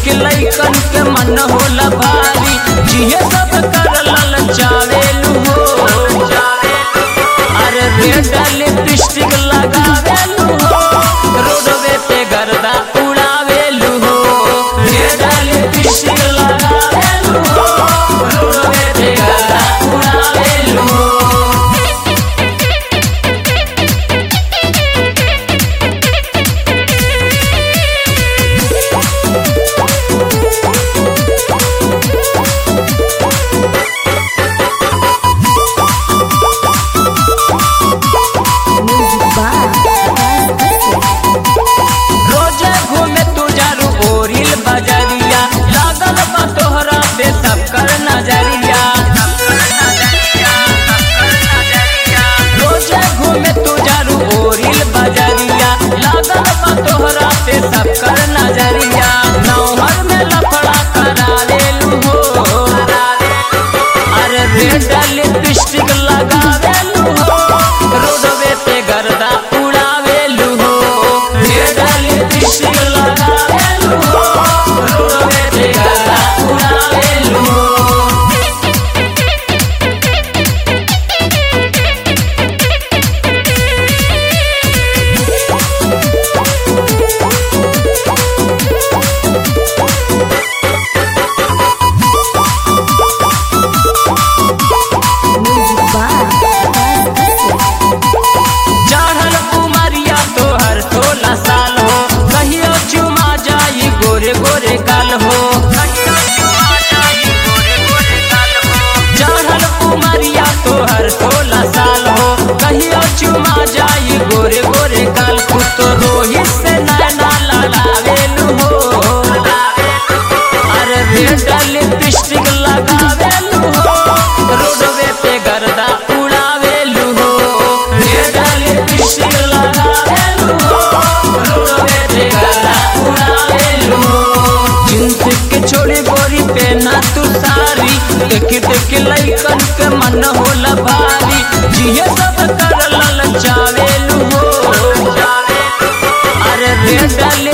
देख लइकन के मन होला भारी जिहे सब कर ललचावेलू हो अरे रेड लिपस्टिक लगावेलू हो रोडवे पे गर्दा उड़ावेलू हो रेड लिपस्टिक लगावेलू हो रोडवे पे गर्दा उड़ावेलू हो Music by Abbas Asif. रोजे घूमे तू जारू ओरिल बजरिया लागल बा तोहरा पे सब कर नजरिया रोजे घूमे तू जारू ओरिल बजरिया लागल बा तोहरा पे सब कर नजरिया नौहर में लफड़ा करावेलू हो अरे रेड लिपस्टिक लगावेलू हो रोडवे पे गर्दा उड़ावेलू हो रेड लिपस्टिक लगावेलू हो रोडवे पे गर्दा उड़ावेलू हो Music by Abbas Asif. चढ़ल कुमारिया तोहर सोलह साल हो कहियो चुमा जाई गोरे गोरे गाल हो चढ़ल कुमारिया तोहर सोलह साल हो कहियो चुमा जाई गोरे गोरे गाल कुछ तो रोहित से नैना लड़ावेलू हो अरे रेड लिपस्टिक लगावेलू हो रोडवे पे गर्दा उड़ावेलू हो रेड लिपस्टिक लगावेलू हो रोडवे पे गर्दा उड़ावेलू हो जींस के छोड़ी गोरी पे ना तू सारी देख देख लइकन के मन होला भारी जिहे सब कर ललचावेलू हो अरे रेड